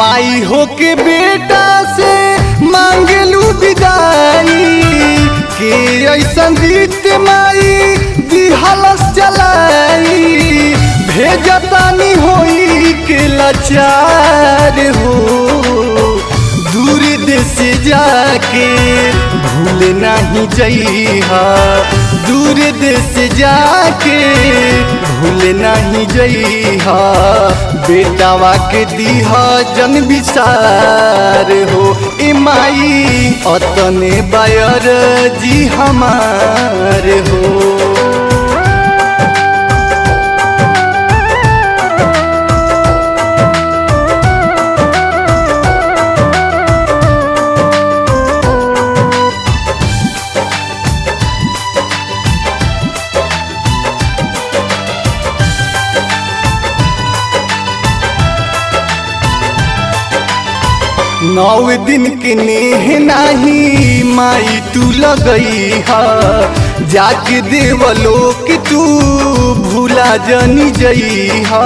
माई हो के बेटा से मांगलू विदाई के ऐसन रीत माई दिहलस चलाई भेजतानी होई के लाचार हो दूर देश जाके भूल नहीं जइहा दूर देश जाके भूल नहीं जइहा बेटावा के दीहा जन विसार हो ए माई अतने बायर जी हमार हो नौ दिन के नेह नाही माई तू लगई हा जाके देवलो कि तू भूला जनी जई हा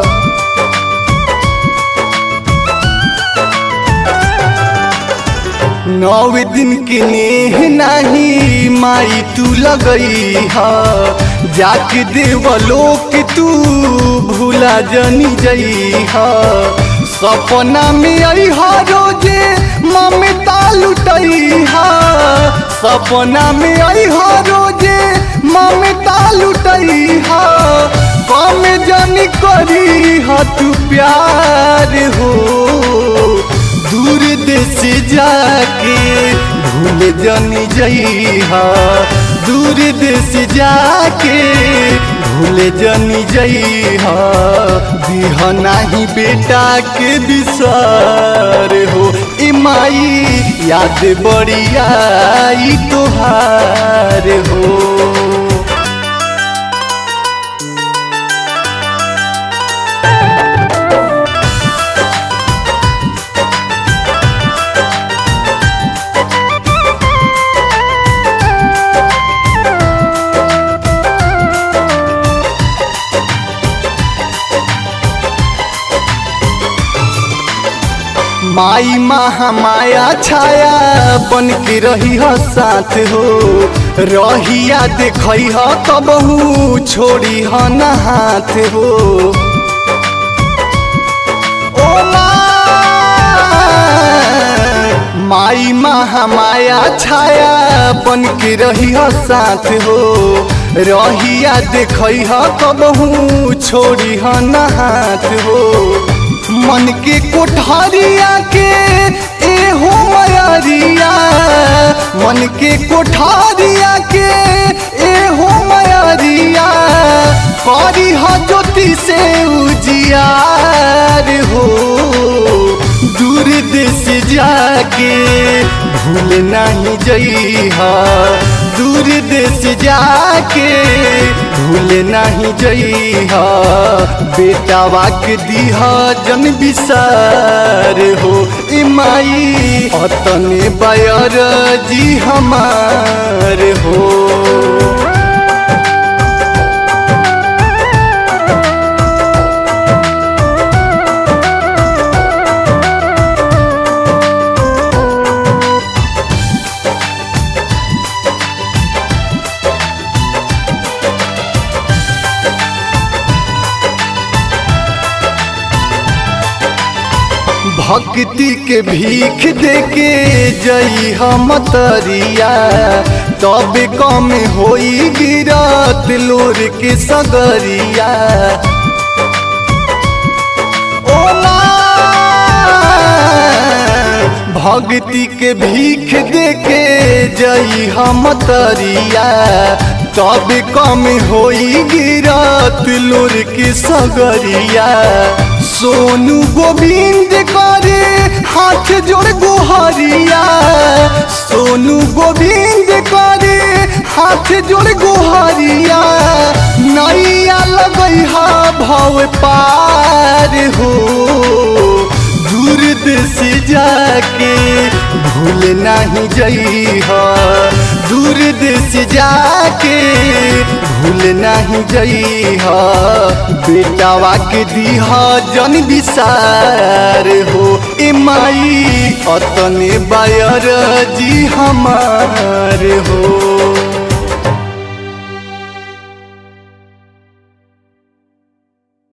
नौ दिन के नेह नाही माई तू लगई हा जाके देवलो कि तू भूला जनी जई हा सपना में आई हा रोजे ममता लुटई हा सपना में आई हा रोजे ममता लुटई हा कम जानी करी हा तू प्यार हो दूर देश जाके भूल जानी जइहा दूर देश जाके भूल जानी जइहा दिह नाही बेटा के विसार हो ए माई याद बड़िया ई तोहार हो माई महामाया छाया बन के रही ह साथ हो रहिया देखई ह कबहू छोड़ी ह न हाथ हो ओ माँ, माई महामाया छाया बन के रही ह साथ हो रहिया देखई ह कबहू छोड़ी ह न हाथ हो मन के कोठारिया के ए हो मयरिया मन के कोठारिया के ए हो मयरिया करी ह ज्योति से उजियार हो दूर देश जाके भूल नहीं जइहा दूर देश जाके भूल नहीं जइहा बेटावा के दीहा जन विसार हो ए माई अतने बायर जी हमार हो भक्ति के भीख देके जई हम तरिया तब कम होई गिरत लोर के सगरिया ओ माँ, भक्ति के भीख देके जई हम तरिया तब कम होई गिरत लोर के सगरिया सोनू गोविंद करे हाथ जोड़ गोहरिया सोनू गोविंद करे हाथ जोड़ गोहरिया नैया लगैहा भव पार हो दूर देश जाके भूल नहीं जइह दूर देश जाके भूल नहीं जइह बेटावा के दीह जन विसार हो ए माई अतने बायर जी हमार हो